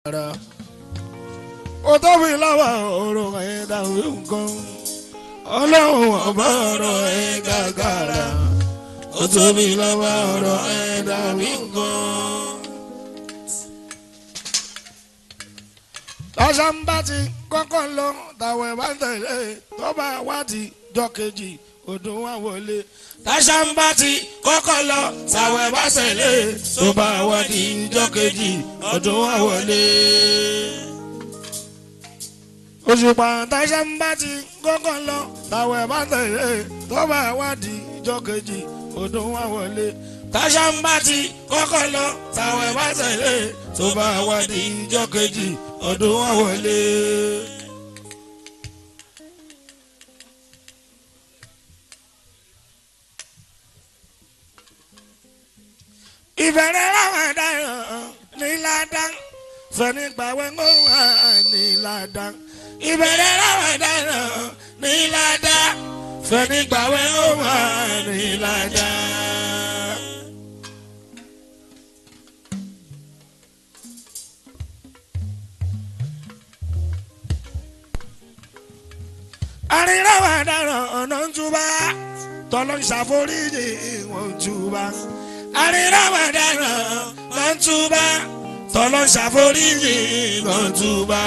rárá ó tóbi lọ́wọ́ ọ̀rọ̀ ẹ̀ dàbí nǹkan ọlọ́run ọba ọ̀rọ̀ ẹ̀ gàgàrà ó tóbi lọ́wọ́ ọ̀rọ̀ ẹ̀ dàbí nǹkan. lọ́sàn bá ti kọ́kọ́ lọ tàwọn ẹ̀ bá tẹ̀lé tó bá wádìí jọ kejì ọdún wa wọlé. tàṣà ń bá ti kọ́kọ́ lọ tàwọn ẹ̀ bá tẹ̀lé tó bá wádìí jọ kejì ọdún wa wọlé. òṣùpá tàṣà ń bá ti kọ́kọ́ lọ tàwọn ẹ̀ bá tẹ̀lé tó bá wádìí jọ kejì ọdún wa wọlé. tàṣà ń bá ti kọ́kọ́ lọ tàwọn ẹ̀ bá tẹ̀lé tó bá wádìí jọ kejì ọdún wa wọlé. ìbẹ̀rẹ̀ láwọn ẹ̀dáyọ̀ ní ládàá fẹ̀ni gbàwé ń wà ní ládàá ìbẹ̀rẹ̀ láwọn ẹ̀dáyọ̀ ní ládàá fẹ̀ni gbàwé ń wà ní ládàá. àríráwọ̀ ẹ̀dáyọ̀ ọ̀nà ń túbà tọ́lọ́ ń ṣàforíjì wọn ń túbà àríráwọ̀ ẹ̀dáyọ̀ ló ń túbà tọ́lọ́ ń ṣàforíjì ló ń túbà.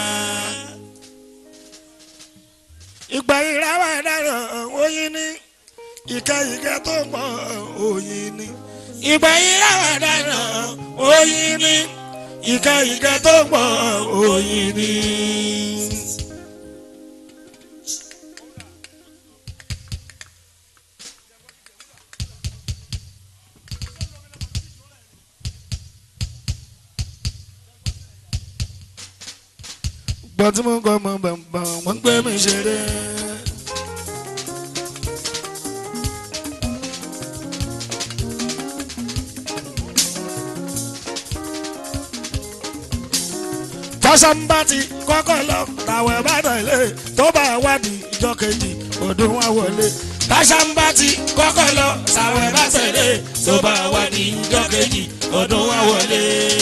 ìgbà ìráwọ̀ ẹ̀dáyọ̀ oyin ní ìkẹyìkẹ tó pọ̀ oyin ní. ìgbà ìráwọ̀ ẹ̀dáyọ̀ oyin ní ìkẹyìkẹ tó pọ̀ oyin ní. gbọ́n tí mo ń kọ́ mọ́ bàbàn wọ́n ń gbé mi ṣeré. tọ́sánbá ti kọ́kọ́ lọ tàwọn ẹ̀bá tẹ̀lé tó bá wádìí ìjọ kejì ọdún wa wọlé. tọ́sánbá ti kọ́kọ́ lọ tàwọn ẹ̀bá tẹ̀lé tó bá wádìí ìjọ kejì ọdún wa wọlé.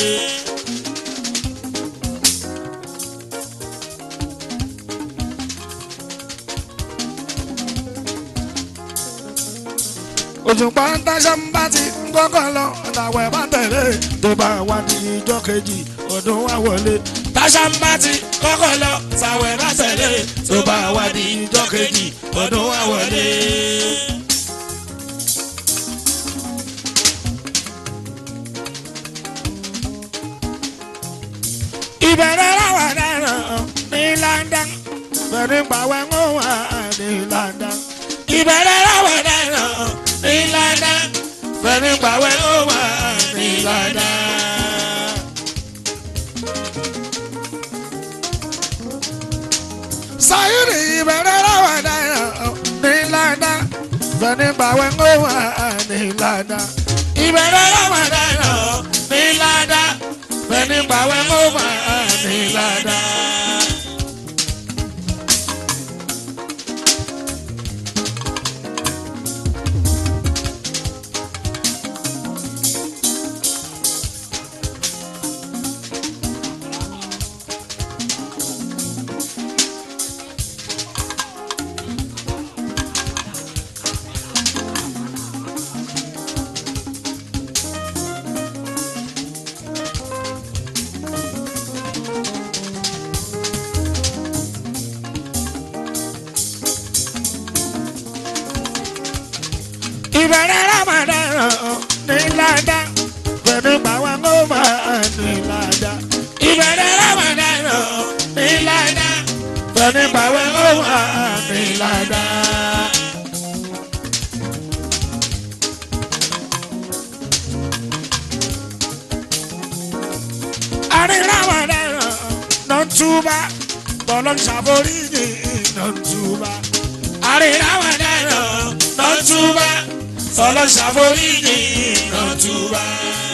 òṣùpá ń táṣà ń bá ti ń kọ́kọ́ lọ àtàwọn ẹ̀ bá tẹ̀lé tó bá wá di ìjọ kejì ọdún wa wọlé. táṣà ń bá ti kọ́kọ́ lọ àtàwọn ẹ̀ bá tẹ̀lé tó bá wá di ìjọ kejì ọdún wa wọlé. ìbẹ̀rẹ̀ láwọn dáná ní London bẹ̀rẹ̀ gbàwẹ̀ ń wà ní London ìbẹ̀rẹ̀ láwọn dáná ìlànà fẹ́mi pàwẹ́ ó wà nílànà. sayiri ìbẹ̀rẹ̀ láwọn dáná nílànà fẹ́mi pàwẹ́ ó wà nílànà. ìbẹ̀rẹ̀ láwọn dáná nílànà fẹ́mi pàwẹ́ ó wà nílànà. ìbẹ̀rẹ̀ ramadan ní ládá pẹ̀lú báwọn kó máa ní ládá. ìbẹ̀rẹ̀ ramadan ní ládá pẹ̀lú báwọn kó máa ní ládá. àrí ramadan ló ń túbà tọ́lọ́ ń ṣàforíjì ló ń túbà. àrí ramadan ló ń túbà sọlọ ṣàforíjì lọ́túbà.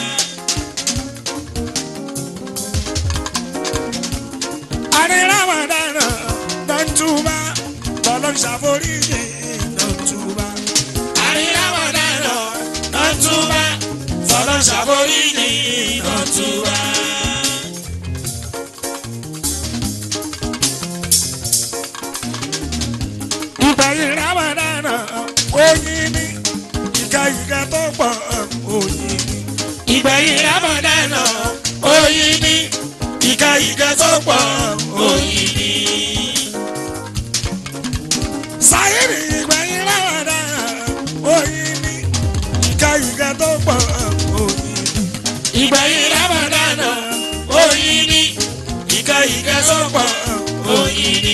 àríráwọ̀ dáná lọ́túbà sọlọ ṣàforíjì lọ́túbà. àríráwọ̀ dáná lọ́túbà sọlọ ṣàforíjì lọ́túbà. ìkẹ́ tó pọ̀ òyìn ni. ìgbẹ̀yìn ramadana oyin ni ìka ìka tó pọ̀ oyin ni. sáyẹ́rì ìgbẹ̀yìn ráwàdà òyìn ni. ìkẹ́ ìkẹ́ tó pọ̀ òyìn ni. ìgbẹ̀yìn ramadana oyin ni ìka ìka tó pọ̀ oyin ni.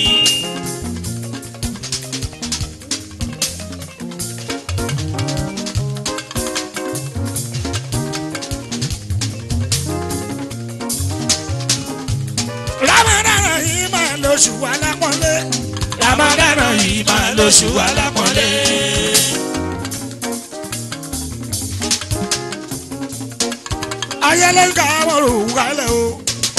rámàdànà yìí máa lóṣù alápọ̀nlé. ramadana yìí máa lóṣù alápọ̀nlé. ayẹlẹ ń ka àwọn òun kalẹ̀ o.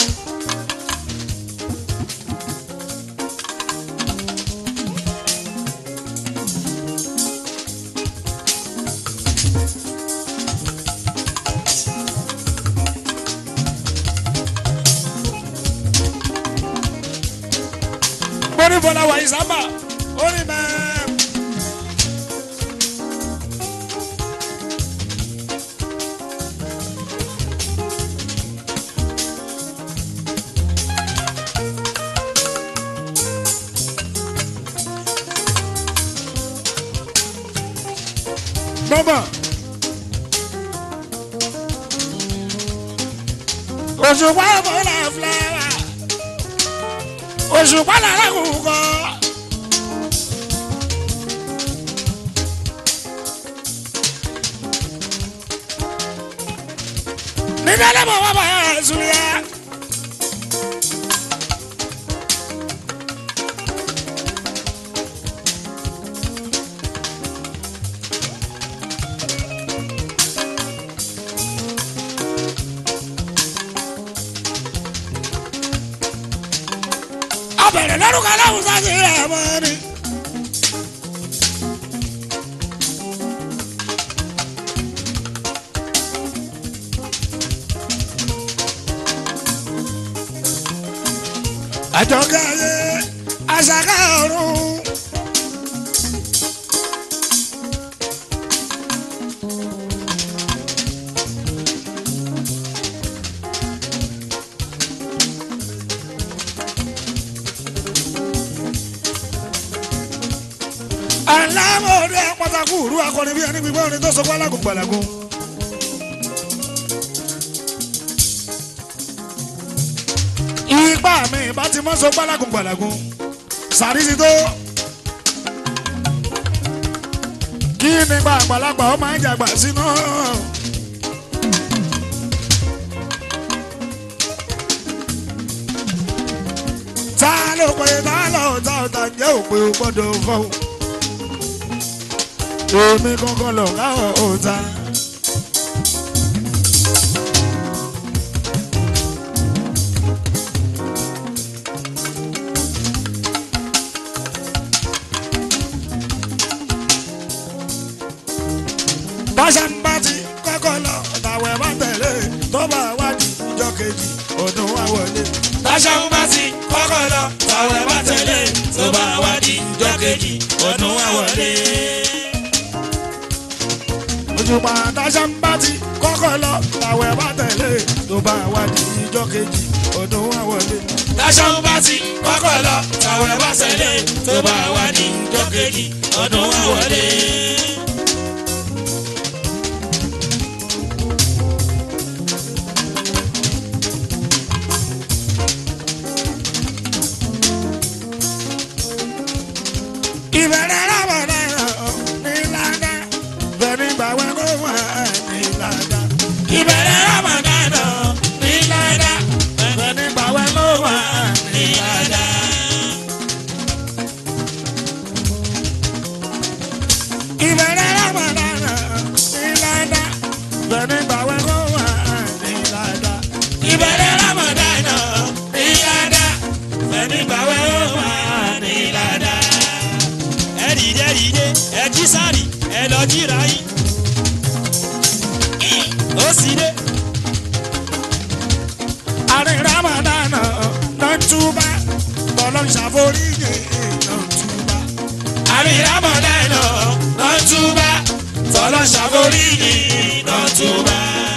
Bọ́lá bọ́lá wà ìsámbà, ó ní mẹ́ẹ̀. Bọ́bọ̀. Òṣùpá bọ́lá fúláwà. Òṣùpá lára kò kọ́. Nígbà lẹ́mọ̀ wá bá Zuliya. Abẹ̀rẹ̀ lórúkọ aláwùn sáṣẹ rẹ̀ mọ́ ni. Àjọkẹ́ ayé àṣàkà ọ̀run. alámọ̀ọ́dẹ pátákó òru akọni bí ẹni gbígbọ́ ni tó sọ pé alágùn gbàlágùn. ipá mi bá ti mọ́ sọ pé alágùn gbàlágùn sàrí ti tó. kí ni gba àgbàlagbà ó máa ń jàgbà sínú. ta ló pe ta ló ta ọ̀tá jẹ́ òpè ó gbọ́dọ̀ fọ́ èmi kankan lọ káwọn ọ̀tá. báṣà ń bá ti kọ́kọ́ lọ tàwẹ̀ bá tẹ̀lé tó bá wádìí ìjọ kejì ọdún wa wọlé. Táṣà ń bá ti kọ́kọ́ lọ, tàwẹ̀ bá tẹ̀lé, tó bá wá di ìjọ kejì, ọdún wa wọlé. òṣùpá táṣà ń bá ti kọ́kọ́ lọ tàwẹ̀ bá tẹ̀lé tó bá wádìí ìjọ kejì ọdún wa wọlé. Táṣà ń bá ti kọ́kọ́ lọ, tàwẹ̀ bá tẹ̀lé, tó bá wá di ìjọ kejì, ọdún wa wọlé. ìbẹ̀rẹ̀ rábọ̀dá ní ládá bẹ̀rẹ̀ gbàgbẹ́ kó wà ní ládá. Ìbẹ̀rẹ̀ Ramadan ní ládá, bẹ̀rẹ̀ gbàgbẹ́ kó wà ní ní ládá. ìbẹ̀rẹ̀ rábọ̀dá ní ládá bẹ̀rẹ̀ gbàgbẹ́ kó wà ní ládá. Ìbẹ̀rẹ̀ Ramadan ní ládá, fẹ̀mí gbàwẹ̀ ó wà ní ládá. Ẹ dìde dìde, ẹ jí sáré, ẹ lọ jíra yín. Ó sì dé. àrí rábọ̀dá náà túbà tọ́lọ́ ṣàforíjì náà túbà. àmì Ramadan lọ túbà tọ́lọ́ ṣàforíjì náà tó bá.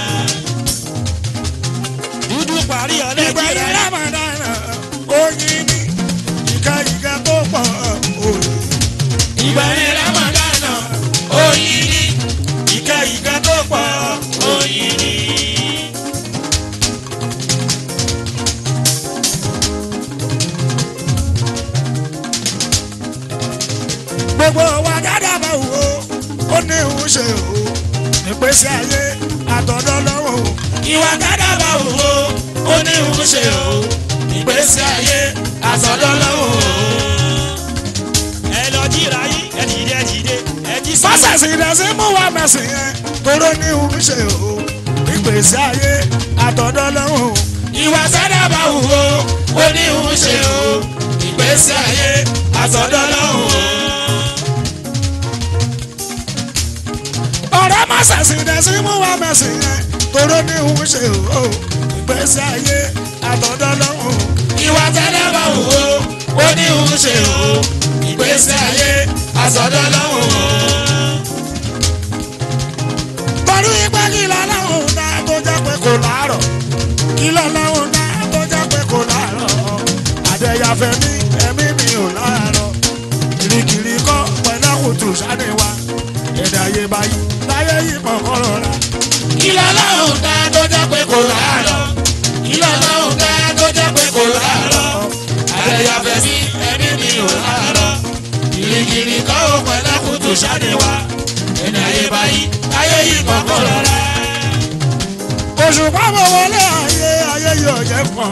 dúdú parí ọlẹ́jì ìgbẹ̀yìn rẹ̀. ramadana oyin ni ìka ìka tó pọ̀ òye. ìgbẹ̀yìn ramadana oyin ni ìka ìka tó pọ̀ oyin ni. gbogbo wa dáadáa bá wò ó ó ní òun ṣe o ìpèsè ayé àtọ̀dọ̀ lọ́wọ́ o. ìwà dáadáa bá wò ó ó ní òun ṣe o ìgbésí ayé àtọ̀dọ̀ lọ́wọ́ o. ẹ lọ jíra yín ẹ dìde ẹ dìde ẹ jí sí. fásitì ìdásí mú wa mẹ́sìn yẹn tóró ní òun ṣe o ìpèsè ayé àtọ̀dọ̀ lọ́wọ́ o. ìwà dáadáa bá wò ó ó ní òun ṣe o ìgbésí ayé àtọ̀dọ̀ lọ́wọ́ o. ọ̀rẹ́ má ṣàṣì ìdásí mú wa mẹ́sìn yẹn tóró ní òun ṣe o ìpèsè ayé àtọ̀dọ̀ lọ́wọ́ o. ìwà tẹ́lẹ̀ bá wò ó ó ní òun ṣe o ìgbésí ayé àtọ̀dọ̀ lọ́wọ́ o. torí pé kí lọ́lọ́run dá tó jẹ́ pé kò láàrọ̀ kí lọ́lọ́run dá tó jẹ́ pé kò láàrọ̀ àdẹ̀yàfẹ́ mi ẹ̀mí mi ò láàrọ̀ kìrìkìrì kọ́ pẹ̀lẹ́kùtù sáni wa èdè ayé báyìí láyé yìí mọ̀ kọ́rọ̀ rà kí lọ́lọ́run dá tó jẹ́ pé kò láàárọ̀ kí lọ́lọ́run dá tó jẹ́ pé kò láàárọ̀ àdẹ̀yàfẹ́ sí ẹbí mi ò láàárọ̀ kìrìkìrì kọ́ ò pẹ̀lẹ́kùtù sáni wa ẹni ayé báyìí ayé yìí kọ̀ọ̀kan rọra. òṣùpá mo wọlé ayé ayé yóò jẹ́ kàn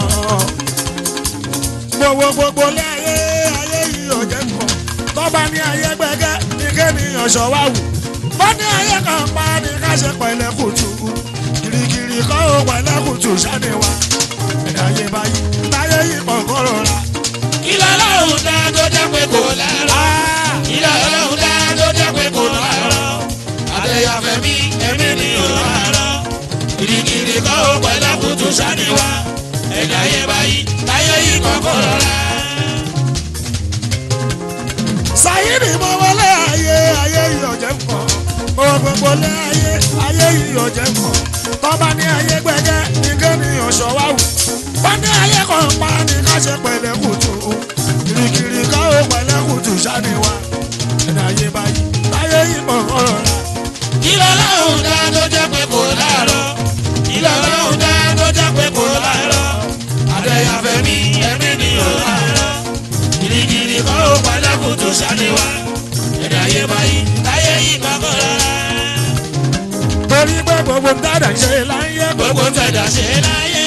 gbogbo gbogbo lé ayé ayé yóò jẹ́ kàn tọ́ba ní ayé gbẹ́gẹ́ ní kéèyàn ṣọwá wù wọ́n ní ayé kan pa ní ká ṣe pẹ̀lẹ́ kùtù kìrìkìrì kọ́ ó pẹ̀lẹ́ kùtù sáni wa ẹ̀dá ayé báyìí láyé yìí kọ̀ọ̀kan rọra. kí lọ́lọ́run dá tó jẹ́ pé kò láàárọ̀ kí lọ́lọ́run dá tó jẹ́ pé kò láàárọ̀ àdẹ̀yàfẹ́ mi ẹbí mi ò láàárọ̀ kìrìkìrì kọ́ ò pẹ̀lẹ́kùtù sáni wa ẹni ayé báyìí ayé yìí kọ̀ọ̀kan rọra. sáyìnì mo wọlé ayé ayé yóò jẹ́ kàn gbogbo gbogbo lé ayé ayé yóò jẹ́ kàn tọ́ba ní ayé gbẹ́gẹ́ ní kéèyàn ṣọwá wù wọ́n ní ayé kan pa ní ká ṣe pẹ̀lẹ́ kùtù kìrìkìrì ká ó pẹ̀lẹ́ kùtù sáni wa ẹ̀dá ayé báyìí láyé yìí mọ̀ ọ̀rọ̀ rà. ìlọ́lọ́run dá tó jẹ́ pé kò láàárọ̀ ìlọ́lọ́run dá tó jẹ́ pé kò láàárọ̀ àdẹ̀yàfẹ́ mi ẹ̀mí ni ò láàárọ̀ gírígírí kọ́ ó padà kó tó sáré wá ẹ̀dá ayé báyìí láyé yìí kọ́kọ́ rárá torí pé gbogbo ń dára ṣe láyé gbogbo tẹ̀dá ṣe láyé.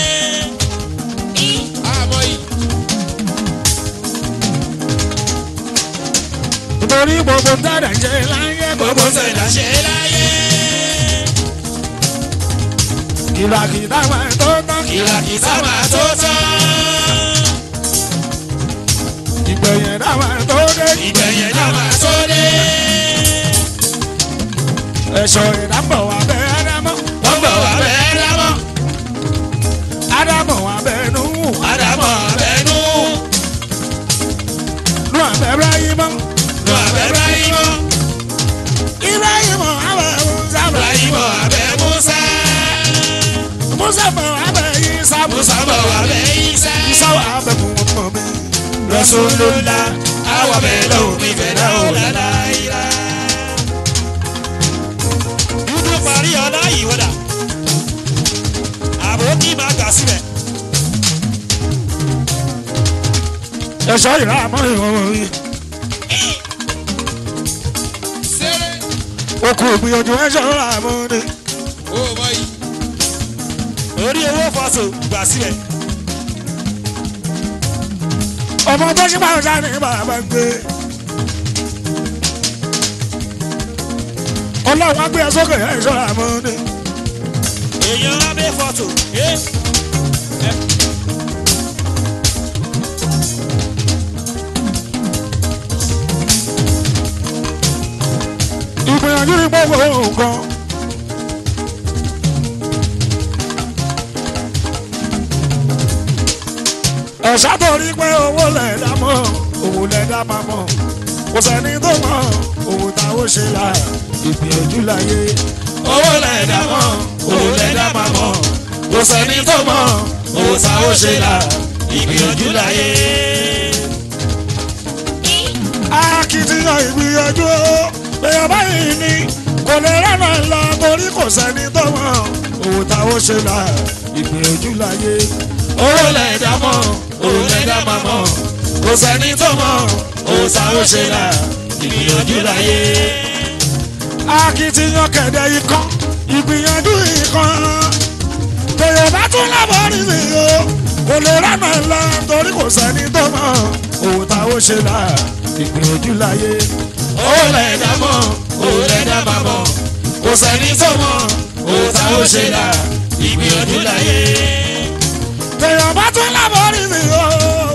àmọ́ yìí. torí gbogbo ń dára ṣe láyé gbogbo tẹ̀dá ṣe láyé. kìlàkìlà máa tó tán kìlàkìtà máa tó tán. ìgbẹ̀yìn dá máa tó dé ìgbẹ̀yìn náà máa tó dé. ẹ̀ṣọ́ ìdábọ̀ wà bẹ́ẹ̀ ádámọ́ wọ́n bọ̀ wá bẹ́ẹ̀ dámọ́. ádámọ̀ wà bẹ́ẹ̀ nù Àdàmọ̀ abẹ́nú. nù àbẹ̀rẹ̀ ayé mọ́ Nù abẹ́ Ibrahimọ̀. ibrahimọ̀ abẹ́ musa Ibrahimọ̀ abẹ́ Musa. musa bọ̀ abẹ́ isa Musa bọ̀ wá bẹ́ Isa. isa wà abẹ́ mọ̀ mi Rasulullah. Àwọn bẹ́ẹ̀ lọ́wọ́ mi fẹ́ dá o lálá ìlà. Dúdú parí ọlá ìwọ́dà. Àbò kí máa gbà sílẹ̀. ẹ̀ṣọ́ ìrà àmọ́ ìwọ̀n yìí Sẹ́rẹ̀. okùn ìgbìyànjú ẹ̀ṣọ́ ìrà àmọ́ ni Ó bọ̀ yìí. Orí owó fọ́sọ̀ gbà sílẹ̀. ọmọ tó ṣe máa ń sáré bàbá gbé ọlọ́run á gbé ẹ sókè ẹ̀ṣọ́ ìrà àmọ́ ni Èèyàn abẹ́ fọ́tò. Eh. ìgbìyànjú ní gbogbo nǹkan. ẹ̀ṣá torí pé owó lẹ̀ dá mọ́ òwò lẹ̀ dá máa mọ́ kò sẹ́ni tó mọ̀ òwò táwọn ṣe là ìgbìyànjú láyé owó lẹ̀dá mọ̀ owó lẹ̀dá máa mọ̀ kò sẹ́ni tó mọ̀ owó tá ó ṣe là ìgbìyànjú láyé. akitiyan ìgbìyànjú èèyàn báyìí ni kò lè rànà lọ torí kò sẹ́ni tó mọ̀ owó táwọn ṣe là ìgbìyànjú láyé owó lẹ̀dá mọ̀ owó lẹ̀dá máa mọ̀ kò sẹ́ni tó mọ̀ owó tá ó ṣe là ìgbìyànjú láyé. akitiyan kẹ̀dẹ̀ ikán ìgbìyànjú ikán èèyàn bá tún lábọ̀ rí mi o kò lè rànà lọ torí kò sẹ́ni tó mọ̀ owó táwọn ṣe là ìgbìyànjú láyé owó lẹ̀dá mọ̀ owó lẹ̀dá máa mọ̀ kò sẹ́ni tó mọ̀ owó tá ó ṣe là ìgbìyànjú láyé. èèyàn bá tún lábọ̀ rí mi o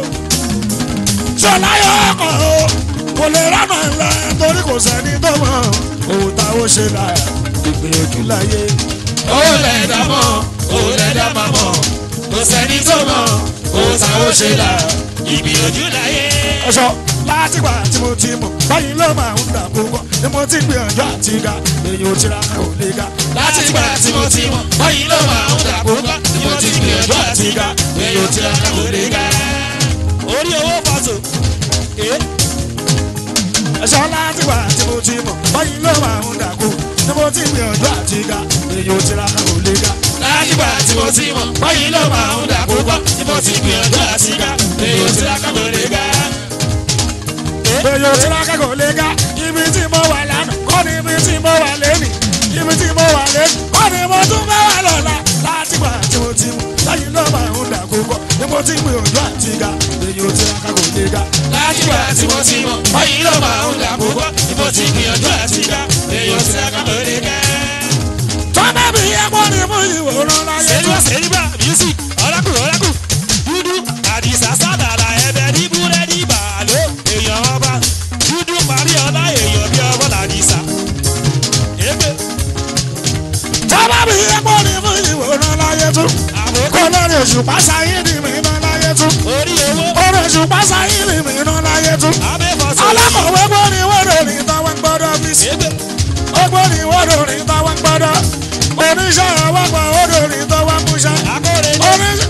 ṣọlá yọ ọkọ̀ o kò lè rànà lọ torí kò sẹ́ni tó mọ̀ owó táwọn ṣe là ìgbìyànjú láyé. owó lẹ̀dá mọ̀ owó lẹ̀dá máa mọ̀ kò sẹ́ni tó mọ̀ owó tá ó ṣe là ìgbìyànjú láyé. ọ̀ṣọ́ látìgbà tí mo ti mọ̀ báyìí ló máa ń dà púpọ̀ ni mo ti gbìyànjú àti ga èyí ò tira ò lè ga. láti ìgbà tí mo ti mọ̀ báyìí ló máa ń dàpọ̀ bá ni mo ti gbìyànjú àti ga èyí ò ti ra kò lè ga. orí owó fàtó ẹ ẹ̀ṣọ́ látìgbà tí mo ti mọ̀ báyìí ló máa ń dà kú ni mo ti gbìyànjú àti ga èyí ò tira ò lè ga. láti ìgbà tí mo ti mọ̀ báyìí ló máa ń dàpọ̀ bá ni mo ti gbìyànjú àti ga èyí ò ti ra kò lè ga. èyí ò tira kò lè ga ibi tí mo wà lánàá kọ́ ni ibi tí mo wà lẹ́nìí ibi tí mo wà lẹ́nìí kọ́ ni mo tún fẹ́ wà lọ́la látìgbà tí mo ti mọ̀ báyìí ló máa ń dà kú kọ́ ni mo ti gbìyànjú àti ga èyí ò tira kò lè ga. láti ìgbà tí mo ti mọ̀ báyìí ló máa ń dàpọ̀ bá ni mo ti gbìyànjú àti ga èyí ò ti ra kò lè ga. tọ́lá mi yẹ kó ni mo ìwòran láyé sẹ́ríwá sẹ́ríwá music ọ̀làkù ọ̀làkù dúdú àdìsá sádàlà ẹ̀bẹ̀ ní búrẹ́dì bàálò èèyàn ọba dúdú parí ọlá èèyàn bí ọwọ́ làdìsá. ègbè tọ́lá mi yẹ kó ni mo ìwòran láyé tún àmọ́ kó lórí òṣùpá sáyé ni mi ná láyé tún orí owó orí òṣùpá sáyé ni mi ná láyé tún abẹ́fọ́sọ. alákọ̀wé gbọ́ ni wọ́dọ̀ ní táwọn gbọ́dọ̀ fi sí ègbè ó gbọ́ ni wọ́dọ̀ ní táwọn gbọ́dọ̀ oníṣẹ́ àwọn gbọ́ wọ́dọ̀ ní táwọn múṣẹ́ akóre ní oníṣẹ́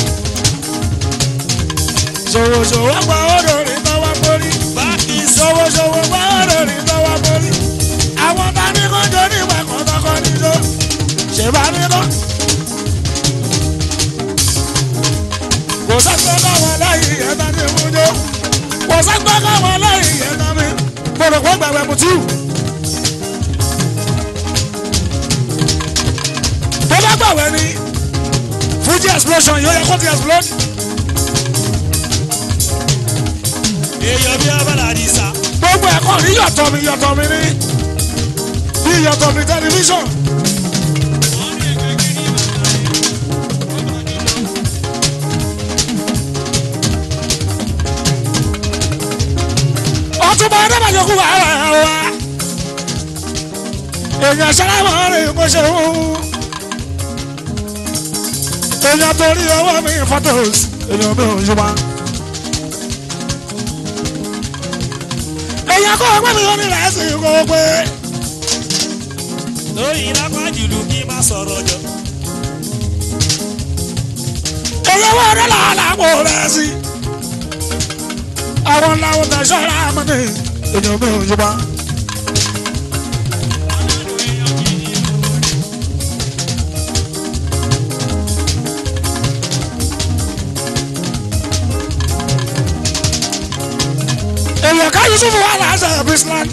ṣòwòṣòwò gbọ́ wọ́dọ̀ ní táwọn borí báàkì ṣòwòṣòwò gbọ́ wọ́dọ̀ ní táwọn borí àwọn tani kò jọ ní ìwà kan tọkọ níjó ṣèbá ní kọ́. kò sẹ́gbẹ́ káwọn lẹ́yìn yẹn tán ní ìmújó kò sẹ́gbẹ́ káwọn lẹ́yìn yẹn tán ní gbọdọ̀ kó gbàgbẹ́ mutí. tó bá gbàgbẹ́ ni Fuji explosion yóò yẹ kó ti explode. èèyàn bí ọwọ́ làdìsá. gbogbo ẹ̀kọ́ ní yọ̀tọ̀ mi yọ̀tọ̀ mi ní bí yọ̀tọ̀ mi tẹlifíṣọ̀n. ọtúbọ̀ ẹ̀dẹ́gbàjọ́kú wà wà wá. èèyàn sálámà rìn mo ṣe wú. èèyàn torí ọwọ́ mi photos èèyàn mi ò yíwá. èèyàn kọ́ ọgbẹ́ mi ò ní láti kó pé. lórí lápá jùlù kí n má sọ̀rọ̀ jọ. èèyàn wọ́n rẹ̀ làálà kó rẹ̀ sí. àwọn làwọn tẹ̀ sọ́ra mọ́ ni èèyàn mi ò yíwá. èèyàn ká yusuf wà láṣẹ bisland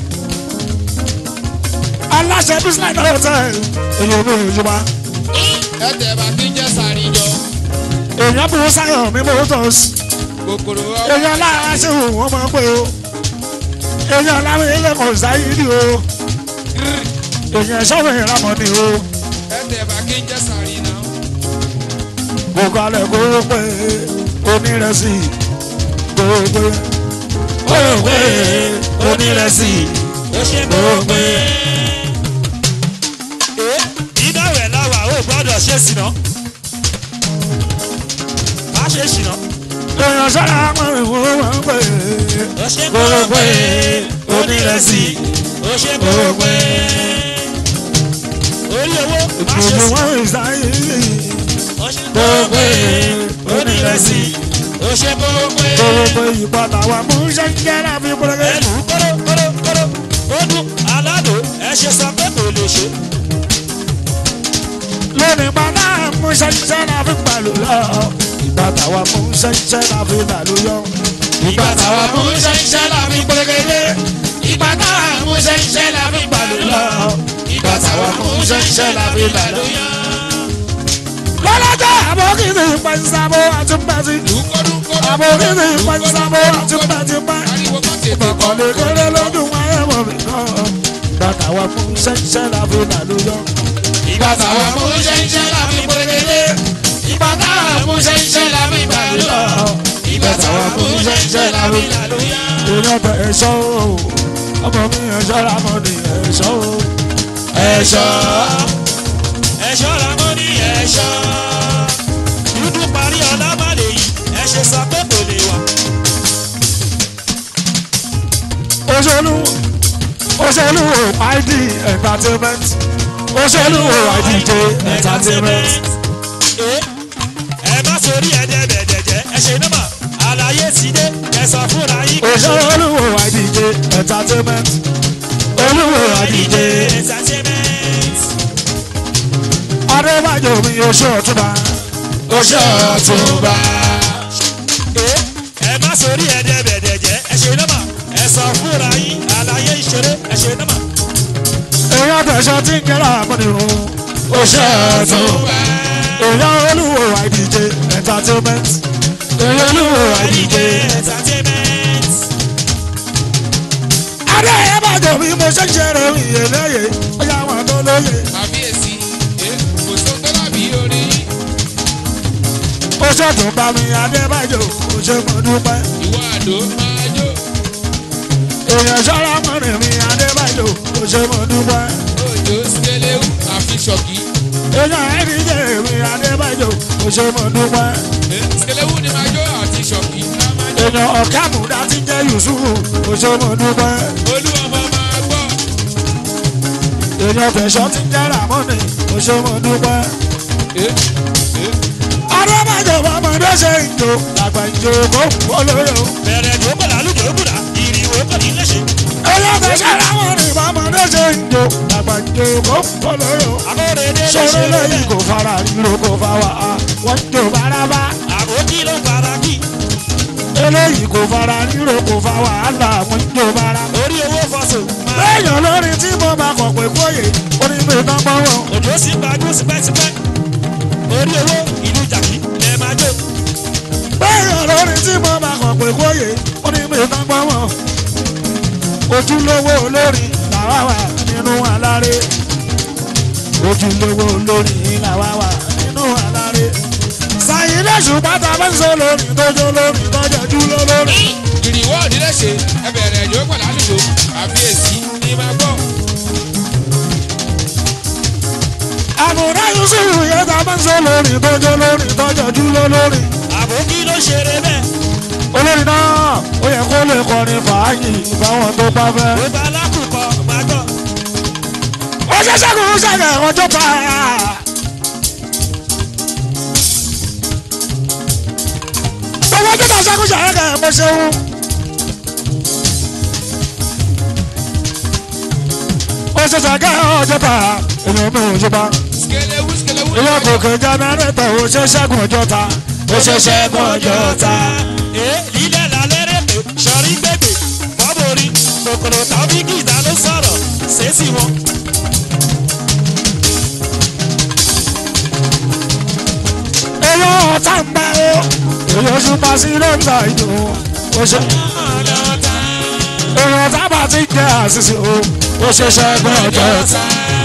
aláṣẹ bisland hotel èèyàn mi ò yíwá. ẹ tẹ̀ bá kí n jẹ́ sàríjọ èèyàn bí wọ́n sáyọ̀ mi motors kòkòrò ọwọ́ èèyàn lára ṣe wò wọ́n máa ń pè o èèyàn láwọn ilé kan sáyé ni o èèyàn sọ́wọ́ ìramọ̀ ni o ẹ tẹ̀ bá kí n jẹ́ sàrí náà. gbogbo alẹ́ kó o pé onírẹsì kó o pé kó o pé onírẹsì ó ṣe kó mọ́ o pé. iná rẹ̀ láwà ó gbọ́dọ̀ ṣe sìnà. má ṣe ṣìnà. èèyàn sára mọ̀ ìwọ̀n máa ń pè ó ṣe kó o mọ́ pé onírẹsì ó ṣe kó pé orí owó má ṣe ìpinnu sí wọn ìsáyé ó ṣe kó pé onírẹsì ó ṣe kó pé gbogbo ìpadà wa mú ṣẹ́ńkẹ́ láfi pẹ́rẹ́gẹ́. ẹlù kóró kóró kóró ó dún aládùn ẹ ṣe sọ pé kò lè ṣe lónìí padà mú ṣẹ́ńkẹ́ láfi pẹ̀lú lọ. ìpadà wa mú ṣẹ́ńkẹ́ láfi pẹ̀lú yọ. ìgbà táwa mú ṣẹ́ńṣẹ́ la fi gbẹ́gẹ́lé ìgbà táwa mú ṣẹ́ńṣẹ́ la fi gbàlú lọ ìgbà táwa mú ṣẹ́ńṣẹ́ la fi gbàlú yọ. lọ́lọ́jọ́ àbókìtì pẹ̀nsàbó àti pẹ̀sì. àbókìtì pẹ̀nsàbó àti pẹ̀sì pẹ̀. ariwo kan tètè kọ́ ìkọ̀lẹ̀ kéré lọ́dún wáyé wọ̀ mí náà. ìpadà wa mú ṣẹ́ńkẹ́ láfi pẹ̀lú yọ. ìgbà táwa mú ṣẹ́ńṣẹ́ la fi gbẹ́gẹ́lé ìgbà táwa mú ṣẹ́ńṣẹ́ la fi gbàlú lọ ìgbà táwa mú ṣẹ́ńṣẹ́ la fi gbàlú yọ. èmi ọbẹ̀ ẹ̀ṣọ́ o ọmọ mi ẹ̀ṣọ́ làmọ́ ni ẹ̀ṣọ́ o. ẹ̀ṣọ́ ẹ̀ṣọ́ làwọn ní ẹ̀ṣọ́ dúdú parí ọlábàlẹ̀ yìí ẹ ṣe sọ pé kò lè wà òṣèlú òṣèlú id entertainment òṣèlú idj entertainment Eh, ẹ má sórí ẹ̀dẹ̀dẹ̀dẹ̀jẹ̀ ẹ ṣe nọ́mà àlàyé ti dé ẹ sọ fúnra yín kò ṣe òṣèlú idj entertainment olúwo idj entertainment. adébájọ mi oṣù ọtúnba oṣù ọ̀túnba Eh, ẹ má sórí ẹ̀dẹ̀dẹ̀dẹ̀jẹ̀ ẹ ṣe nọ́mà ẹ sọ fúnra yín àlàyé ìṣeré ẹ ṣe nọ́mà. èèyàn tẹ̀sán tí ń kẹ́rà àmọ́ni o oṣù ọ̀túnba èèyàn olúwo idj entertainment èèyàn olúwo idj entertainment. adébájọ mi mo ṣe ń ṣeré ìyẹlẹyẹ ọyá wọn tó lóye. àbíyèsí kò sóhun tó dàbí orin ó ṣètò bá mi adébájọ kò ṣe mọ dúpẹ́ ìwọ àdó máa jó èèyàn ṣọ́ra mọ́rin mi adébájọ kò ṣe mọ dúpẹ́ òjò skelewu àfi ṣọ̀kì èèyàn ẹ̀ríjẹ mi adébájọ kò ṣe mọ dúpẹ́ skelewu ni máa jó àti ṣọ̀kì ká máa jó èèyàn ọ̀kàmùdá ti jẹ́ yusufu kò ṣe mọ dúpẹ́ olúwọmọ máa gbọ́ èèyàn fẹ̀sọ́ ti jẹ́ ramoni kò ṣe mọ dúpẹ́ adébájọ bọ́mọdé ṣe ń jò làgbà ń jò kó olóró bẹ̀rẹ̀ tó kọ̀ lálùjọ́ gbùdà ìrìwò kọ̀ ní léṣe. èèyàn fẹ̀sọ́ ramoni bọ́mọdé ṣe ń jò làgbà ń jò kó olóró. akóredé sọ̀rọ̀ lẹ́yìn kò fara ríro kò fa wa wọ́n jò bárabá. àbókí ló fara kí eléyìí kò fara ríro kò fa wàhálà wọ́n jò bárabá. orí owó fọ́sọ̀ máa lẹ́yìn olórin tí mo bá kọ̀ pé kóyè onígbè tán gbọ́wọ́. òjò sí gbajú sípẹ́sípẹ́ orí owó ìlú jàkí lẹ máa jó lẹ́yìn olórin tí mo bá kọ̀ pé kóyè onígbè tán gbọ́wọ́. ojúlówó olórin làwa wà nínú aláré. ojúlówó olórin làwa wà nínú aláré. sàyìn lẹ́sùn pátá bá ń sọ lórin tọ́jú lórin tọ́jú ojú lórin. ìrìwọ́ òdílé ṣe ẹbẹ̀rẹ̀ ìjọ pẹ̀lú àlùjọ àbíyèsí ni máa gbọ́ àbùdá yusufu yẹn tá a máa ń sọ lórin tọ́jọ́ lórin tọ́jọ́ dúró lórin. àbókí ló ṣeré bẹ́ẹ̀ olórin náà ó yẹ kó lè kọrin fàájì fáwọn tó bá fẹ́. gbogbo alákùkọ máa gbọ́ ó ṣe ṣẹ́gun ṣẹ́gun ọjọ́ pa. gbogbo ọjọ́ tá a ṣẹ́gun ṣẹ́gun mo ṣeun. ó ṣe ṣẹ́gun ọjọ́ pa èmi ò mú ọjọ́ pa. skelewu skelewu ni ilé máa jó kòkè jẹnẹrétọ̀ ó ṣe ṣẹ́gun ọjọ́ ta. ó ṣe ṣẹ́gun ọjọ́ ta. ee lílẹ̀ lálẹ́ rẹ̀ pé sọ̀rí gbègbè bọ́bọ̀rí kòkòrò tàbí gìdá ló sọ̀rọ̀ ṣèṣì wọn. èyí ọ̀tá ń bá o èyí oṣù pa sí lọ́ńdà ìlú o ṣe èyí ọ̀tá bá ti jẹ́ àṣìṣe o ó ṣe ṣẹ́gun ọjọ́ ta.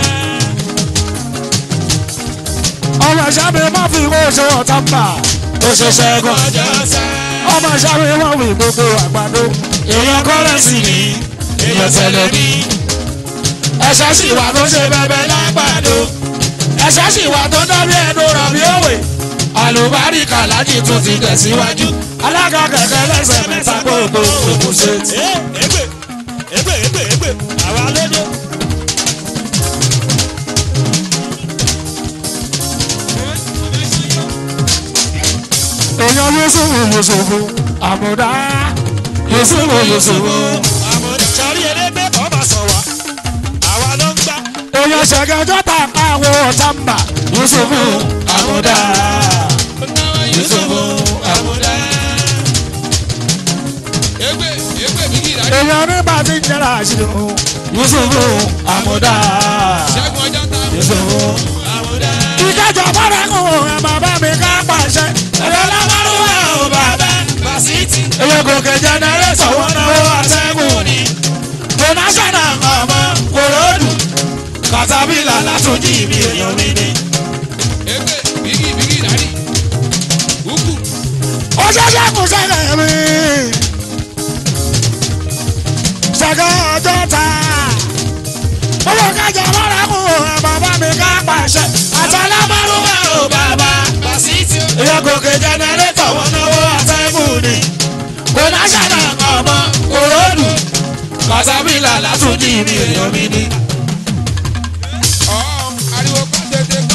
ọmọ ìṣàbí má fi owó ṣe ọ̀tá ń bà ó ṣe ṣẹ́gun ọjọ́ ta. ọmọ ìṣàbí má fi gbogbo àgbàdo èèyàn kọ́rẹ́sì ni èèyàn tẹ̀lé ní. ẹ̀ṣẹ̀ sì wà tó ṣe bẹ́bẹ́ lágbàdo ẹ̀ṣẹ̀ sì wà tó dábí ẹnu rọ̀bì òwe àlùbáríkà láti tún ti tẹ̀síwájú alága kẹ̀kẹ́ lẹ́sẹ̀ mẹ́ta gbogbo òkú ṣe ti. ee ègbè ègbè ègbè ègbè àwa lóde. èèyàn yusufu yusufu àmúdá yusufu yusufu àmọ̀dé sọrí elégbé kọ́ máa sọ wá àwa ló ń gbá. èèyàn ṣẹ̀gẹ́jọ́ tà káwọ́ ọ̀tàmbà yusufu àmúdá yusufu amuda. egbe egbe bigi ìdájọ́ èèyàn nígbà tí ń jẹ́ra àṣìlò yusufu àmúdá ṣẹ́gun ọjọ́ ta yusufu. amuda. ìkẹjọ bọ́dà kò ẹ bàbá mi ká pàṣẹ ẹ̀rọ lámàlúwà ò bàbá. basiti èèyàn kò kẹ jẹnẹrétọ̀ wọn náwó àtẹ́gùn ni donation ọmọ kòròdù katapila látúnjì mi èèyàn mi ni. egbe bigi bigi ìdájí. ukwu ó ṣẹ̀ṣẹ̀ kù sẹ́lẹ̀ mi. ṣẹ̀gẹ́ ọjọ́ ta. owó kájà lọ́ra kù ẹ̀ bàbá mi ká pàṣẹ. àtàlámọ́rúwá ò bàbá. basiti o. ìyá gòkè jẹnẹrétọ̀ wọn náwó àtẹ́gùn ni. donation ọmọ kòròdù katapila látúnjì mi èèyàn mi ni. ọ̀ ariwo kọ́ tètè kọ́.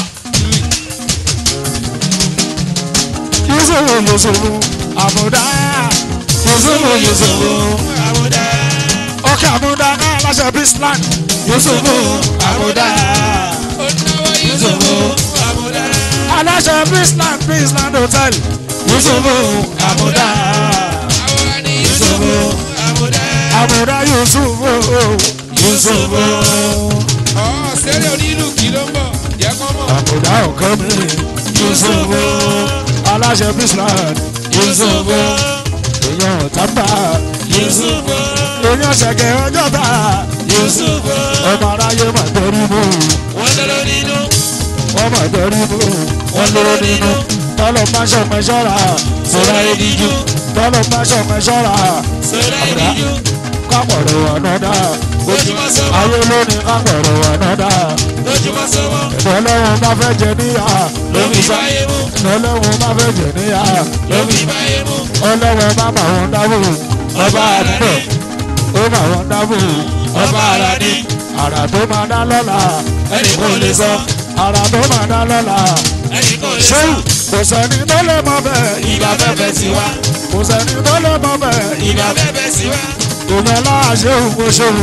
yusufu yusufu àmúdá yusufu yusufu àmọ̀dé. ọkẹ àmúdá náà láṣẹ bisland yusufu àmúdá onáwó yusufu amuda. aláṣẹ bisland bisland hotel yusufu àmúdá àwòrán ni yusufu amuda. àmúdá yusufu yusufu ọ̀ sẹ́rẹ̀ onílù kí ló ń bọ̀ jẹ́ kọ́ mọ̀. àmúdá ọkọ mi yusufu aláṣẹ bisland yusufu èèyàn tábà yusufu èèyàn ṣẹ̀gẹ̀ ọjọ́ ta yusufu ọmọ aráyé mà torí mú wọ́n lọ́rọ́ nínú. wọ́n mà torí mú wọ́n lóró nínú tọ́lọ̀ máa ṣọ̀pẹ́ ṣọ́ra sọ́ra ẹ̀díjú tọ́lọ̀ máa ṣọ̀pẹ́ ṣọ́ra sọ̀rọ̀ ìdíjú. kápọ̀rọ̀ ọ̀nàdà lójúmọ́ sọ́wọ́. ayé lónìí kápọ̀rọ̀ ọ̀nàdà lójúmọ́ sọ́wọ́. ìdọ́lọ́wọ́n bá fẹ́ jẹ níyà ló fi báyé mú. ìdọ́lọ́wọ́n bá fẹ́ jẹ níyà ló fi báyé mú. ọlọ́wọ́n bá mà wọn dábò ọba àdúgbò ó mà wọn dábò ọba ara ní. àrà tó máa dá lọ́la ẹnì kò lè sọ. àrà tó máa dá lọ́la ẹnì kò lè sọ. ṣéwù kò sẹ́ni tó lè mọ bẹ́ẹ̀ ìgbà fẹ́fẹ́ sí wa. kò sẹ́ni tó lè mọ bẹ́ẹ̀ ìgbà fẹ́fẹ́ sí wa. ìyẹn láà ṣéwù kò ṣéwù.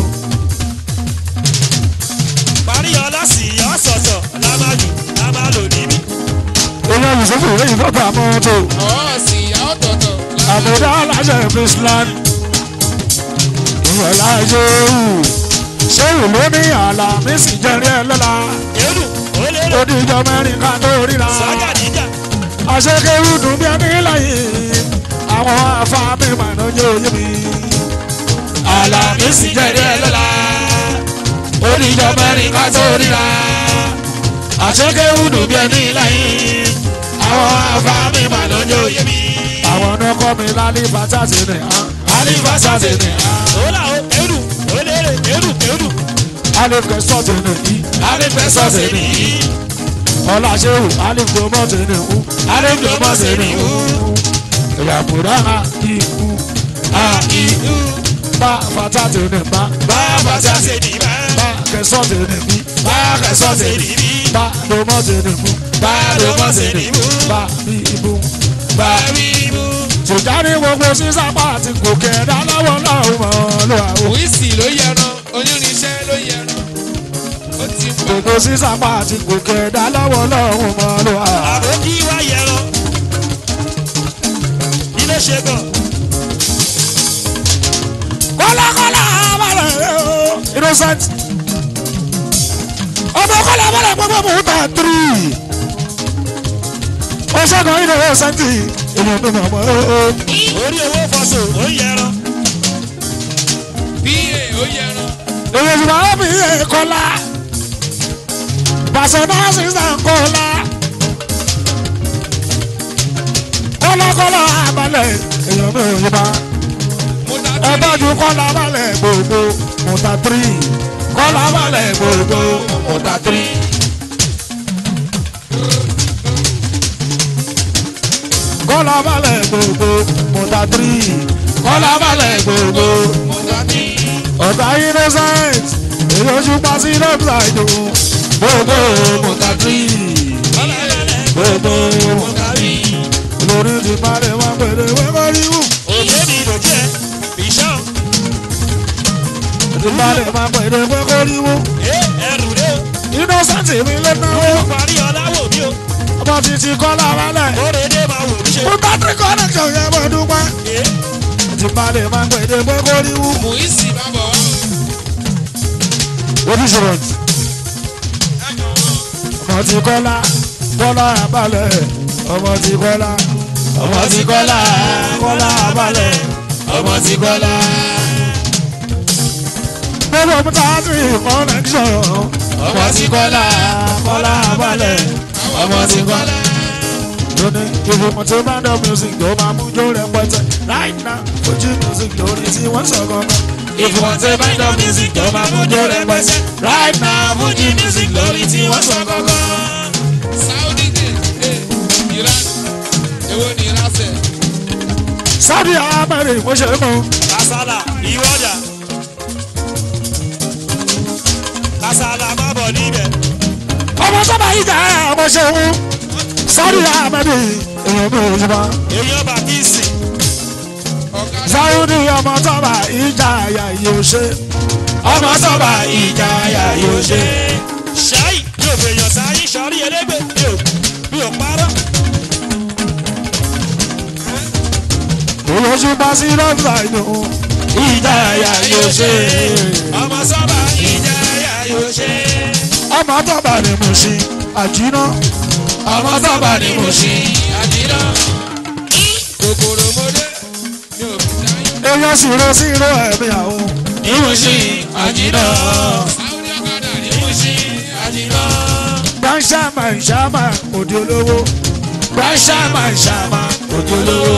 parí ọlá sí ọ̀sọ̀ọ̀sọ̀ la máa lò la máa lò níbí. ìyẹn yusufu lẹ́yìn tó bá mọ́tò ọ̀ sì yà ọ̀tọ̀ọ̀tọ̀. àbúdá aláṣẹ bisland ìyẹn láà ṣéwù ṣéwù ló ní àlà mí sì jẹrí ẹ lọ́la èrò ó lérò. ó di ìjọ mẹ́rin ká tó ríra sọ́jà níjà. àṣekẹ́rù dùn bí ẹni láyé àwọn afáàmì màná jẹ́ òye mi. àlà mí sì jẹrí ẹ lọ́la ó di ìjọ mẹ́rin ká tó ríra àṣekẹ́rù dùn bí ẹni láyé àwọn afáàmì màná jẹ́ òye mi. àwọn ọ̀nà kọ́ mi lálẹ́ bàtà sí ni alẹ́ bàtà sí ni ó là ó èrò ó lérò èrò èrò. alẹ́ kẹsàn sí ni yìí alẹ́ kẹsàn sí ni yìí ọlá ṣéwù alẹ́ gbọmọ sí ni wú alẹ́ gbọmọ sí ni wú ìyàbùrá ha ikú ha ikú bá bàtà sí ni bá bá bàtà sí ni ní bá. bá kẹsàn sí ni bí bá kẹsàn sí ni bí bá gbọmọ sí ni mú bá gbọmọ sí ni mú bá bí ibú bá bí ibú. tùjáde gbogbo sísápá àti gòkè ẹ̀dá lọ́wọ́ lọ́wọ́ mọ́ lọ́wọ́ àwọn. wíìsì ló yẹran onírinṣẹ́ ló yẹran. ó ti mú gbogbo sísápá àti gòkè ẹ̀dá lọ́wọ́ lọ́wọ́ mọ́ lọ́wọ́ àwọn. àbó kí wá yẹran. ilé ṣe gan. kọ́lákọ́lá abalẹ̀ o innocent ọmọ kọ́lá abalẹ̀ gbogbo mò ń ta tiri ó ṣẹ́gun innocent ènìyàn tó mọ̀ mọ́ o. orí owó fọṣọ ó yẹran. pa ó yẹran. èyí ti máa bí kọ́lá personal assistant kọ́lá kọ́lákọ́lá abalẹ̀ ènìyàn tó yẹ bá mo ta ẹ bá ju kọ́lá abalẹ̀ gbogbo mò ń ta tiri kọ́lá abalẹ̀ gbogbo mò ń ta tiri. kọ́lá balẹ̀ gbogbo mọ̀tà tírì kọ́lá balẹ̀ gbogbo mo ta tí. ọ̀gá innocent èyí ojú pa sí lọ́pàdé o gbogbo mọ̀tàtì gbogbo mọ̀tàtì lórí ti parí wọn pèrè wẹ́kọ́ ríwù òkè mi lòdì ẹ bìṣọ́ ti parí wọn pèrè wẹ́kọ́ ríwù ẹ ẹrù rẹ o innocent mi lé náà ó parí ọlá wò mí o ọmọ títí kọ́lá wálẹ̀ kórèdé máa wò mí ṣe. fún patrick connection yẹn mọ̀ dúpẹ́ ẹ ti parí wọn pèrè wẹ́kọ́ ríwù Muisi bàbá wa. oníṣòro ọmọ ti kọ́lá kọ́lá abalẹ̀ ọmọ ti kọ́lá ọmọ ti kọ́lá kọ́lá abalẹ̀ ọmọ ti kọ́lá. gbogbo mutasi connection ọmọ ti kọ́lá kọ́lá abalẹ̀ ọmọ ti kọ́lá. lónìí ìfowópamọ́ tó bá dọ̀ music tó máa mú jó rẹpẹtẹ right now ojú music lórí tí wọ́n sọ gangan. ìfowópamọ́ tó bá dọ̀ music tó máa mú jó rẹpẹtẹ right now ojú music lórí tí wọ́n sọ gangan. Saudi de eh, Iran. Èwo ni Iran sẹ̀? sábì àmàlẹ́ ìmọ̀ṣẹ́ mọ́. kásálà ìwọ́dà kásálà má bọ̀ níbẹ̀ ọmọ sábà yìí jà ọmọ ṣẹ́wó sábì àmàlẹ́ èèyàn mi ò jùlọ. èèyàn bá kí sìn Ọ̀gá sáwùdí ọmọ sábà ìjà àyà yóò ṣe. ọmọ sábà ìjà àyà yóò ṣe. ṣáì yóò fèèyàn sáyé sọrí ẹlẹgbẹ mi ò mi ò parọ́ olóṣù bá sí lọ́gbà inú. ìjà àyà yóò ṣe. ọmọ sábà ìjà yà yóò ṣe. ọmọ sábà ni mo ṣe àjínà. ọmọ sábà ni mo ṣe. àdínà. Kòkòrò mọ́dé. Mi ò fi dáyé. èèyàn sì ro sí ro ẹ̀mí àwọn. ìmùsí àjínà. Saudi ọ̀kadà ní Musi àdínà. gbàǹṣàmà ìṣàmà òde olówó. gbàǹṣàmà ìṣàmà òde olówó.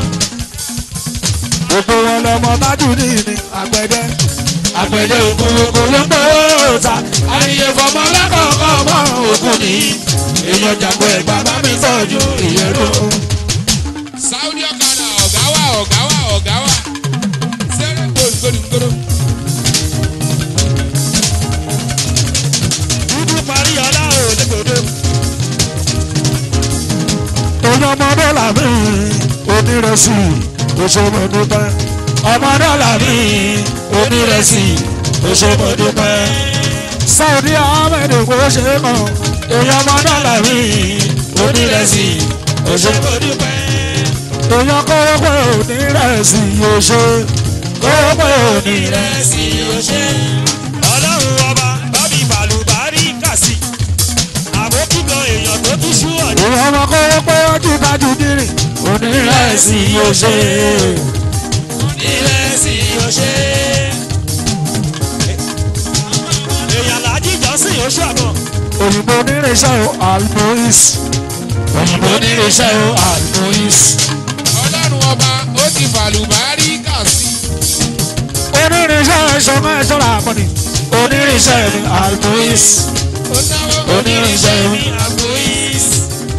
gbogbo wọn lọmọ tájú ní ní àgbẹ̀dẹ. àgbẹ̀dẹ òkun òkun ló ń gbowó ta. àyè fọmọ lákọ̀ọ́kọ́ mọ́ òkun ní. èèyàn jàgbọ́ ẹ̀gbá bá mi tọ́jú ìyẹ́rù. Saudi ọ̀kadà ọ̀gá wa ọ̀gá wa ọ̀gá wa. Sẹ́rẹ̀ gbòdúgbòdúgbòdú. dúdú parí ọlá ò lẹ́gbẹ̀dẹ́ Oyún ọmọ dọ́là mi onírẹsì oṣomọdúpẹ́. Ọmọ dọ́là mi onírẹsì oṣomọdúpẹ́. Saudi Ahmed kò ṣe é mọ̀. Oyún ọmọ dọ́là mi onírẹsì oṣomọdúpẹ́. Oyún kọ́wọ́pẹ́ onírẹsì oṣó. Kọ́wọ́pẹ́ onírẹsì oṣó. ọlọ́run ọba bábí bàlùbárí kàsí àbókígan èèyàn tó tún ṣú ọ̀dẹ́ Oyún ọmọ kọ́wọ́pẹ́ ọdún kájú dírìn. Onírẹsì oṣó. ìrẹsì ọṣẹ. èèyàn làájì jọ́sìn oṣù àbọ̀ òyìnbó onírìnsẹ́ o almois òyìnbó onírìnsẹ́ o almois Ọlọ́run ọba ó ti fàlùbárí kà sí. onírìnsẹ́ ìṣọ́nà ìṣọ́ra àpọ̀nì onírìnsẹ́ mi almois Ó náwó. onírìnsẹ́ mi ní àgbóyís.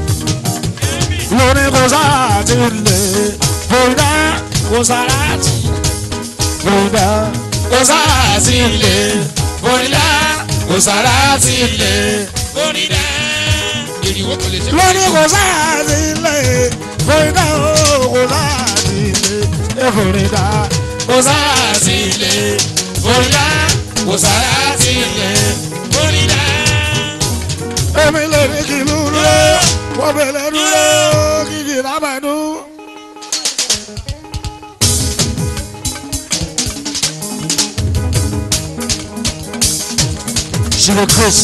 lóní kò sáà ti lè bóyá kò sáà ti bóyá kò sáà ti lè bóyá kò sáà ti lè onídàá. Ìrìwọ̀ kò lè ṣe. lóní kò sáà ti lè bóyá kò sáà ti lè bóyá kò sáà ti lè bóyá kò sáà ti lè. onídàá. Èmi lè ní kí ló dúró, wọ́n bẹ̀rẹ̀ dúró, kìkì lábàánú. Ṣèlè Chris.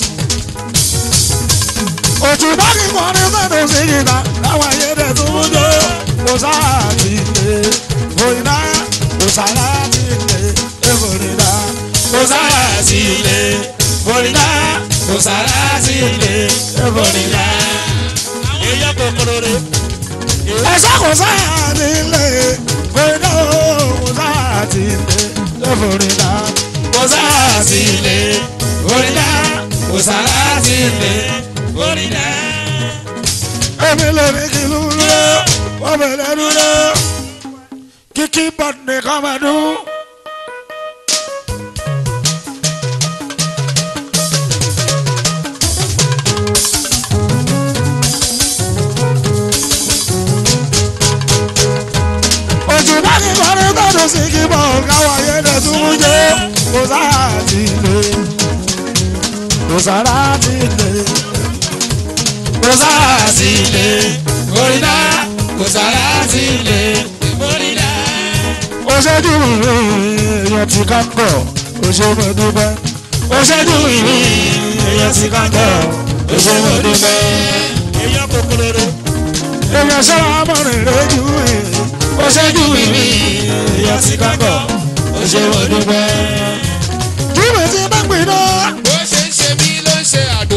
Òtún bá kí wọ́n ní sẹ́nu sí kìtà, láwọn ayédè tó ń jó. Kò sáà ti lè, òyìnbá, kò sáà ti lè, èkó nìdá. Kò sáà ti lè, òyìnbá, kò sáà ti lè, èkó nìdá. èèyàn kòkòrò rẹ̀. Ẹ̀sọ́ kò sáà ti lè, òyìnbá, kò sáà ti lè, èkó nìdá. Kò sáà ti lè, òyìnbá, kò sáà ti lè, onídàá. èmi lè ní kí ló dúró, wọ́n bẹ̀rẹ̀ dúró. Kíkí bọ̀dù nìkan máa dún. kí kọrin tọ́dún sí kí bọ̀ káwọn ayé dẹ̀ tún mú jẹ́ kò sára ti lè kò sára ti lè kò sára sí ilé orí náà kò sára sí ilé orí náà. ó ṣẹ́jú èèyàn ti ká kọ̀ ó ṣe mọ̀ dúpẹ́ ó ṣẹ́jú èèyàn ti ká kọ̀ ó ṣe mọ̀ dúpẹ́ èèyàn kòkòrò èèyàn ṣọ́ra mọ̀rin rẹ̀ jù ó ṣẹ́jú èèyàn ti ká kọ̀ ó ṣe mọ̀ dúpẹ́. Júwèé ti bá pè náà. bó ṣe ń ṣe mí ló ń ṣe àdó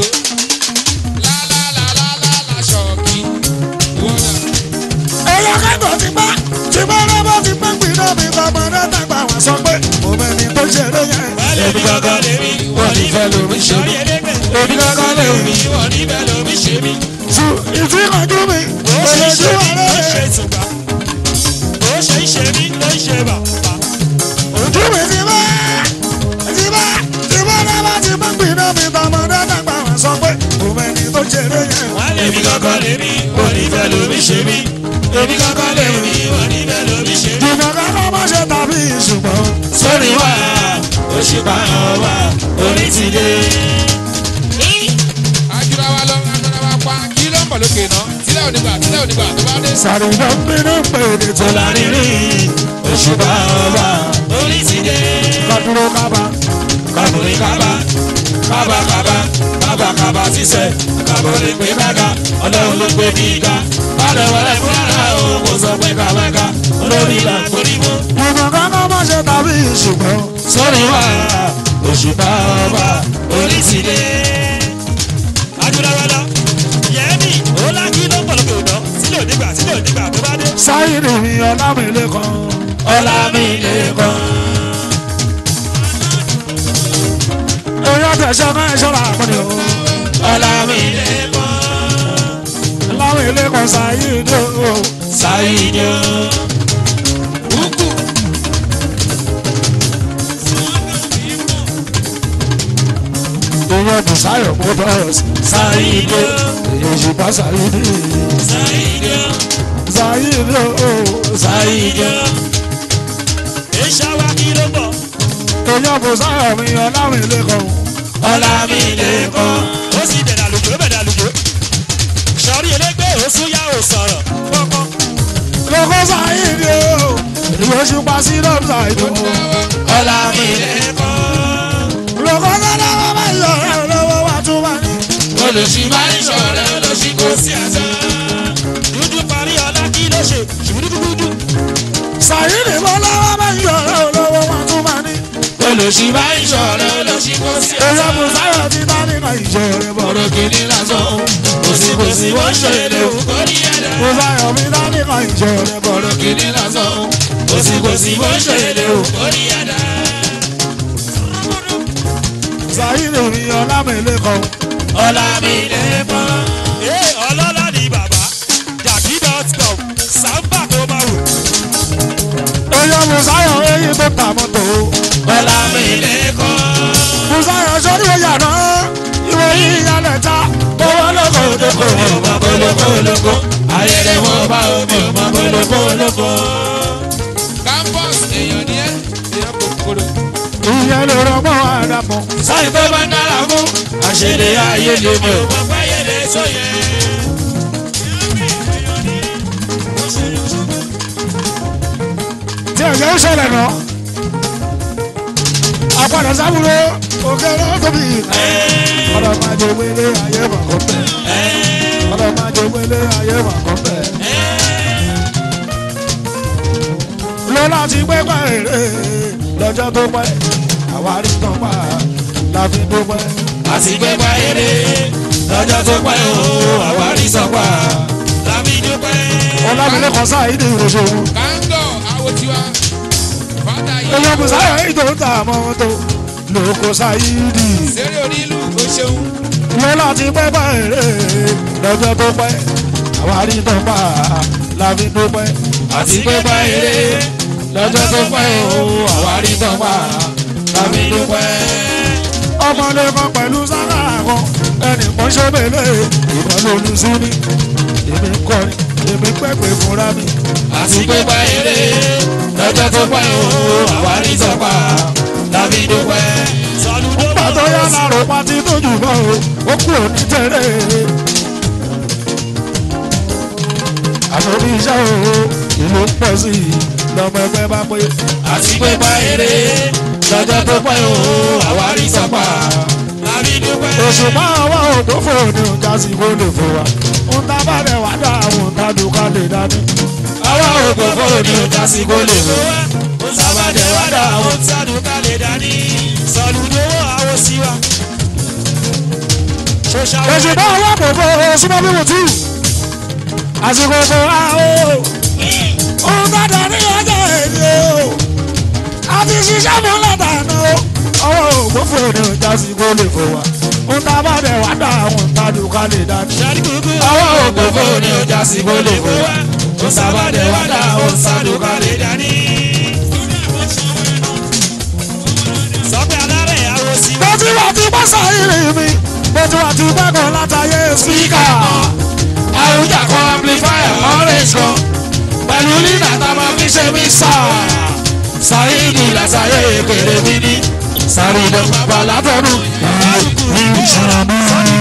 lálálálálá ṣọ́ọ̀kì wọ́nà. ẹ̀yà kẹ́kọ̀ọ́ ti bá ti bá rọ́bọ̀ ti bá pè náà mi bàbá náà dàgbà wá sọ pé mo mẹ́ni tó ṣeré yẹn. èmi gangan lèmi wọ́n ní fẹ́ lómi ṣe sórí mí. ẹlẹ́gbẹ̀ èmi kankan lè mi wọ́n ní fẹ́ lómi ṣe mí. Su ìtìkọ̀jú mi. bó ṣe ń ṣe mí ló ń rẹ̀. ṣe ìtùgbà bó ṣe ń ṣe mí ló ń ṣe bàbà Ojú mi ti bá ti bá ti bá rọ́bọ̀ ti bá pè náà mi bàbá náà dàgbà wá sọ pé mo mẹ́ni tó ṣeré yẹn. èmi kankan lè mi wọ́n ní fẹ́ lómi ṣe mí. èmi kankan lè mi wọ́n ní fẹ́ lómi ṣe mí. Jùmọ̀ kankan má ṣe tàbí ṣùgbọ́n. sórí wa òṣìpá ọba orí ti dé. ajura wa lọ ajura wa pa kí ló ń bọ̀ lókè náà tílẹ̀ onígbà tílẹ̀ onígbà tó bá dé. Sàrò ló ń bínú pé èdè tó lárinrin. òṣìpá ọba orí ti dé. Kọ́dúró kábà. kàbùrì kábà kábà kábà kábà kábà sísẹ kàbùrì pé kága ọlọ́run ló gbé kíga balẹ̀ wọlé fúnra o kò sọ pé kàwáka olórí là ń forí mú. Jùmọ̀ kankan má ṣe tàbí ṣùgbọ́n. sórí wa òṣìpá ọba orí ti dé. adúláwọlá yẹmi ọlá kí ló ń pọ̀ lókè òdọ́ sílẹ̀ òdìgbà sílẹ̀ òdìgbà tó bá dé. Sáyìnì mi ọlámìlẹ̀ kan. Ọlámídé-kan. Èèyàn tẹ̀sán náà ṣọ́ra àpẹẹrẹ o. Ọlámídé-kan. Lámìlẹ̀ kan sáyìnì o. Sáyidé o. Búkú. Èèyàn Bùsáyọ̀ Motors. Sáyidé. Èèyàn ṣùgbọ́n sáyìnì. Sáyidé o. Sáyìnì o. Sáyidé o. ìṣàwá kí ló ń bọ̀ Èèyàn Bùsáyọ̀ mi ọlámìlẹ̀ kan. Ọlámídé-kan. ó sì bẹ̀rẹ̀ àlùjò bẹ̀rẹ̀ àlùjò sọ̀rí elégbé òsún yá ò sọ̀rọ̀ kọ́kọ́ Lọ́kọ́ sáyìnì o. Èèyàn ṣùgbọ́n sí lọ́ọ̀tà ìdò. Ọlámídé-kan. Lọ́kọ́ dáná wọ́n máa yọ ọ̀rẹ́ lọ́wọ́ wa tún wá ní. Olùsí máa ń ṣọ̀rẹ́ olùsí kò sí àṣà. dúdú parí ọlá kí ló ṣe ṣùgbùdúgbùdú Sáyìnì bọ́lá wọ́n máa yọ ọ̀rẹ́ lọ́wọ́ wa tún wá ní. Olùsí máa ń ṣọ̀rẹ́ olùsí kò sí àṣà. Èèyàn Bùsáyọ̀ ti bá nínú ìjọ rẹ̀ bọ̀. Ọ̀rọ̀ kìíní lásán. Kòsí kòsí wọ́n ṣe lè wù kó ní ẹ̀dá. Bùsáyọ̀ mi dá nínú ìjọ rẹ̀ bọ̀. Ọ̀rọ̀ kìíní lásán. Kòsí kòsí wọ́n ṣe lè wù kó ní ẹ̀dá. Sáyìnì mi ọlámìlẹ̀ kan. Ọlámídé-kan. ee ọlọ́lá ni bàbá dàbí dot com sábà tó máa wò Èèyàn Bùsáyọ̀ eyín tó ta mọ́tò. Ọlámídé-kan. Bùsáyọ̀ sórí oyà náà. Ìwé yìí yálẹ̀ ta. Owó lóko lóko ọmọ kólókó lóko. Ayẹyẹ wọn bá omi ọmọ kólókó lóko. Campus èèyàn ni ẹ́, èèyàn kòkòrò. Ìyẹn lè rọmọ àdàpọ̀. Sáyìn tó bá ń dára fún. Àṣẹlẹ̀ ayé lè mi ò mọ̀ pé ayé lè sóye. Tí ẹ̀jẹ̀ ń ṣẹlẹ̀ náà. Àpàdé sábúrò òkè náà tóbi. Ọ̀dọ̀ máa jẹ wélé ayé màkọ́ bẹ̀. Ọ̀dọ̀ máa jẹ wélé ayé màkọ́ bẹ̀. Lọ́la ti pẹ́ pẹ́ èrè lọ́jọ́ tó pẹ́. Àwárí tán pa láfi dúpẹ́. Àti pé pa eré lọ́jọ́ tó pẹ́ o, àwárí sọ́pà. Lábí dúpẹ́. Ọlámilé kan sáà ìdí ìròṣòwò. Káńgọ̀ àwo tiwa. Fádà yìí. Èèyàn kò sáyà èyí tó ń ta mọ́tò. Lóko sáyìdì. Sẹ́rí onílù ó ṣeun. Lọ́la ti pẹ́ pẹ́ èrè lọ́jọ́ tó pẹ́. Àwárí tán pa láfi dúpẹ́. Àti pé pa eré lọ́jọ́ tó pẹ́ o, àwárí sọ́pà. Lábí dúpẹ́. ọmọdé kan pẹ̀lú sára kan ẹnì kan ṣọ́bẹ̀lẹ̀ ìbọn lónú sí ni èmi ń kọrin èmi pẹ́pẹ́ fúnra mi. Àti pé pa eré lọ́jọ́ tó pẹ́ o àwárí sọ́pà tàbí dúpẹ́. sọlúdó pàtó yá lárò pátí tó jù bọ́ o ó kú òní tẹ̀lé. àmọ́ bí iṣẹ́ o ìlú ń pọ̀ sí i lọ́mọ ẹgbẹ́ bá pé. àti pé bá eré lọ́jọ́ tó pẹ́ o àwárí sọ́pà tàbí dúpẹ́. òṣùpá ọwọ́ ògbófò ni ọjà sì kó lè fò wá. ń tá bá rẹ̀ wá dá àwọn òǹtadùká lè dání. àwa ògbó fóònù ní ọjà sí kó lè wò. ó sábàdé wá dà ó. sádùúkà lè dání sọlúdó àwọn síwá. ṣoṣà òṣùpá ọwọ́ ògbófò súnmọ́ bí mo tù. àsìkò kò wá o. òun bá dà ní ọjọ́ èdè o. a ti ṣiṣẹ́ mú lọ́tàánú o. ọwọ́ ògbófò ni ọjà sì kó lè fò wá. ń tá bá rẹ̀ wá dá àwọn òǹtadùká lè dání. ṣáàdì kúkú. àwa ògbó fóònù ní ọjà sí kó lè wò. ó sábàdé wá dà ó sádùúkà lè dání. sọ́pẹ́ alárẹ̀ àwọn síwá. mo ti wà tí pásá ìrìn mi mo ti wà tí gbẹ́kọ̀ látàyè spíkà. àwùjá kan amplifier orange kan pẹ̀lú lina tá a máa fi ṣe mixà. sáyidì làṣàyè kéré mi ní sáré ìdánwò bàbá látọ̀nù. sọ́ni